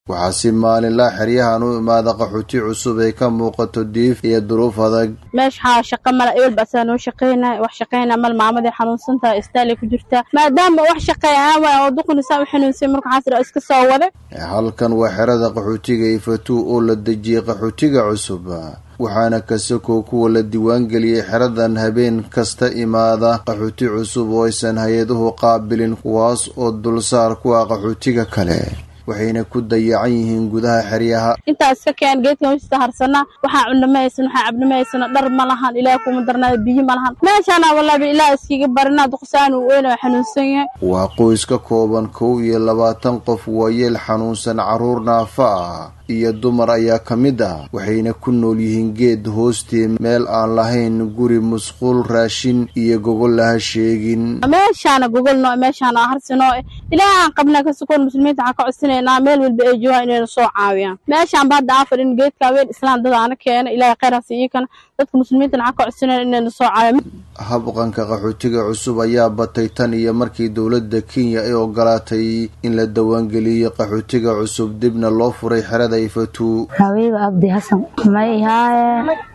waxaa si maalinlaa xeryahan u imaada qaxooti cusub ay ka muuqato diif iyo duruuf adag meesha waxaa shaqa mala ewel baasaa noo shaqeynaya wax shaqeyna mal maamadii xanuunsantaha istaalay ku jirtaa maadaama wax shaqeeya aan waay oo duqunisaa u xanuunsay marka waxaas iska soo waday halkan waa xerada qaxootiga ifatuu oo la dejiyey qaxootiga cusub waxaana kasakoo kuwa la diiwaangeliyey xeradan habeen kasta imaada qaxooti cusub oo aysan hay-aduhu qaabilin kuwaas oo dulsaar ku ah qaxootiga kale waxayna ku dayacan yihiin gudaha xeryaha intaa iska keen geedkan wista harsanaa waxaa cunno ma haysan waxaa cabno ma haysano dhar ma lahan ilaah kuma darnaayo biyo ma lahan meeshaana wallaabi ilaah iskiga barinaa duqsaan uu weyna waa xanuunsan yahay waa qoys ka kooban kow iyo labaatan qof waayeel xanuunsan carruur naafa ah iyo dumar ayaa ka mid ah waxayna ku nool yihiin geed hoostii meel aan lahayn guri musquul raashin iyo gogol laha sheegin meeshaana gogolno meeshaana harsino ilaah aan qabnaa ka sukoon muslimiinta waxaan ka codsinaynaa meel walba ay joogaan inayna soo caawiyaan meeshaan ba hadda aan fadhin geedka haween islaan dad aana keena ilaahay khayraas iyakana dadka muslimiintana waxaan ka codsinayna inayna soo caawiyan habqanka qaxootiga cusub ayaa batay tan iyo markii dowladda kenya ay ogolaatay in la dawaangeliyo qaxootiga cusub dibna loo furay xerada ifatuu habiiba abdi xasan may ihaaye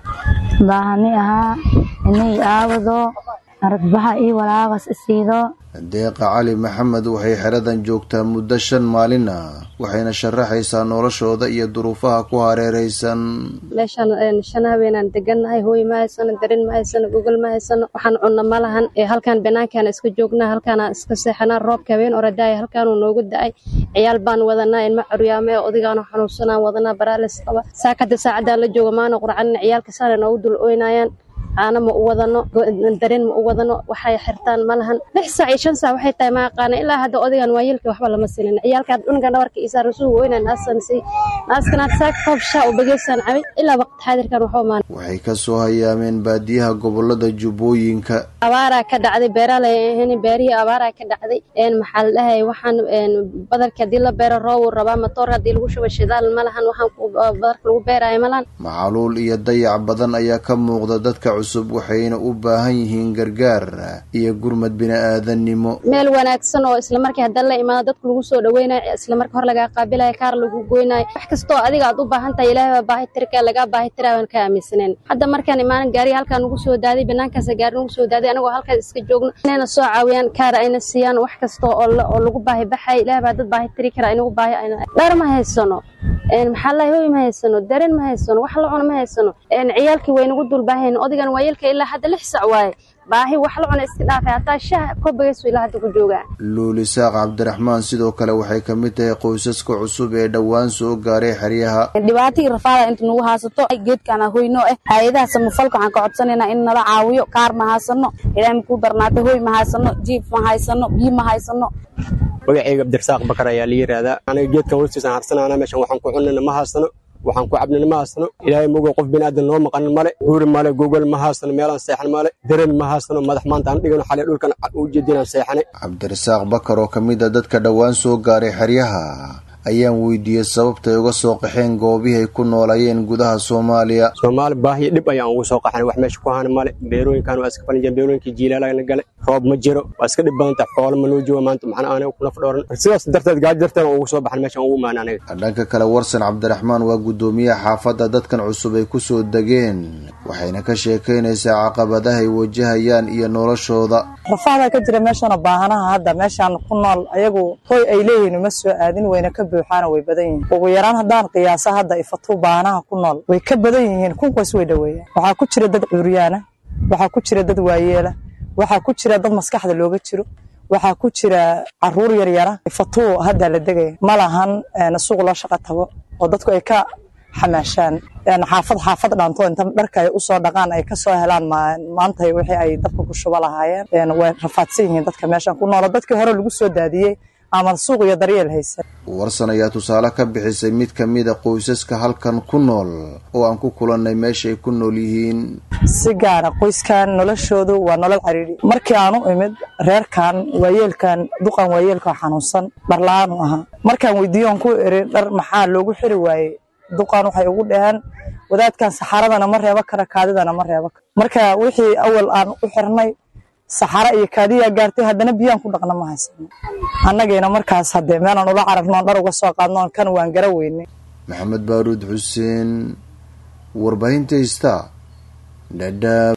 baahani ahaa inay aawado aragbaxa io walaaqas isiido deeqa cali maxamed waxay xeradan joogtaa muddo shan maalin ah waxayna sharaxaysaa noloshooda iyo duruufaha ku hareeraysan meeshaan shan habeenaan degannahay hooy ma haysano darin ma haysano gogol ma haysano waxaan cunno ma lahan halkaan banaankaana iska joognaa halkaana iska seexanaa roobka habeen oradaaya halkaanuu noogu da-ay ciyaal baan wadanaa ilma curyaame odigaano xanuunsanaan wadanaa baraales qaba saakada saacadaan la jooga maana qurcanin ciyaalka saana noogu dul ooynayaan caano ma u wadano dareen ma u wadano waxay xirtaan ma lahan lix saac iyo shan saac waxay tahay ma aqaana ilaa hadda odagan waa yeelka waxba lama silin ciyaalka cunuga dhabarka isaa rasuul weyna naasan si naaskana saak koob shaa u bageysaan cabay ilaa waqti xaadirkan waxba maan waxay ka soo hayaameen baadiyaha gobolada jubbooyinka abaaraa ka dhacday beeraalay ahayn beerihii abaaraa ka dhacday maxaa la dhahay waxaan badarka haddii la beero roobu rabaa matoor haddii lagu shubo shidaal ma lahan waxaan badarka lagu beeraayo ma lahan macaluul iyo dayac badan ayaa ka muuqda dadka cusub waxayna u baahan yihiin gargaar iyo gurmad bini-aadannimo meel wanaagsan oo islamarkii hadda la imaado dadka lagu soo dhaweynayo islamarka hor lagaa qaabilayo kaar lagu goynayo wax kastoo adiga aad u baahan tahay ilaahay baa baahi tirka lagaa baahi tiraa waan ka aaminsaneen hadda markaan imaanan gaariga halkaan nagu soo daaday banaankaasa gaari nagu soo daaday anagoo halkaas iska joogno inayna soo caawiyaan kaar ayna siiyaan wax kasta oo oo lagu baahi baxay ilaahay baa dad baahi tiri kara inagu baahi dhar ma haysano maxaa lahay hoy ma haysano dareen ma haysano wax la cuno ma haysano ciyaalkii waynagu dulbaahayn odigan waa yeelka ilaa hadda lix sac waaye baahi wax la cuna iska dhaafay hataa shaah kobagaysu ilaa hadda ku joogaa luuli saaq cabdiraxmaan sidoo kale waxay ka mid tahay qoysaska cusub ee dhowaan soo gaaray xeryaha dhibaatadii rafaada inta nagu haasato geedkaana hoyno eh hay-adaha samafalka waxaan ka codsanaynaa in nala caawiyo kaar ma haysano ilaahay makuu darnaatay hoy ma haysano jiif ma haysano biyo ma haysano magacayga abdirasaaq bakar ayaa la yidhaahdaa aniga geedkan hoostiisaan harsanaana meeshan waxaan ku cunana ma haysano waxaan ku cabnina ma haysano ilaahay mogo qof biniaadan noo maqanin male guuri male gogol ma haysano meelaan seexan male dareen ma haysano madax maanta aan dhigano xalay dhulkan u jeedinaan seexanay cabdirasaaq bakar oo ka mid a dadka dhowaan soo gaaray xeryaha ayaan weydiiyey sababtay uga soo qaxeen goobihii ay ku noolayeen gudaha soomaaliya soomaali baahiyo dhib ayaan ugu soo qaxnay wax meesha ku haana male beerooyinkan waa iska falinjeen beerooyinkii jiilaalana gale roob ma jiro waa iska dhib badanta xoolo ma noo jooga maanta maxna aana ku naf dhooran sidaas darteed gaadi darteed aan ugu soo baxan meeshaan ugu imaan aniga dhanka kale warsan cabdiraxmaan waa guddoomiyaha xaafadda dadkan cusub ay ku soo degeen waxayna ka sheekaynaysaa caqabadaha ay wajahayaan iyo noloshooda rafaadaa ka jira meeshana baahanaha hadda meeshaan ku nool ayagu hoy ay leeyihiin uma soo aadin wayna ka buuxaana way badan yihiin ugu yaraan haddaan qiyaasa hadda ifatuu baahanaha ku nool way ka badan yihiin kunkaas way dhoweeyaan waxaa ku jira dad cuuryaana waxaa ku jira dad waayeela waxaa ku jira dad maskaxda looga jiro waxaa ku jira caruur yaryara ifatuu hadda la degaya ma lahan suuq loo shaqo tago oo dadku ay ka xamaashaan xaafad xaafad dhaanto inta dharka ay usoo dhaqaan ay kasoo helaan maanta wixii ay dabka ku shubo lahaayeen way rafaadsan yihiin dadka meeshan ku noola dadkii hore lagu soo daadiyey ama suuq iyo daryeel haysan warsan ayaa tusaale ka bixisay mid ka mida qoysaska halkan ku nool oo aan ku kulannay meesha ay ku nool yihiin si gaara qoyskan noloshoodu waa nolol cariiri markii aan u imid reerkan waayeelkan duqan waayeelka xanuunsan dharla-aanu ahaa markaan weydiiyo on ku iri dhar maxaa loogu xiri waayey duqan waxay ugu dhaheen wadaadkan saxaradana ma reebo kara kaadidana ma reebo karo marka wixii awal aan u xirnay saxaro iyo kaadiyaa gaartay haddana biyaan ku dhaqna ma haysano annagiina markaas haddee meelaan ula cararnoon dhar uga soo qaadnoon kan waan gara weynay maxamed baaruud xuseen warbaahinta ista dhadhaab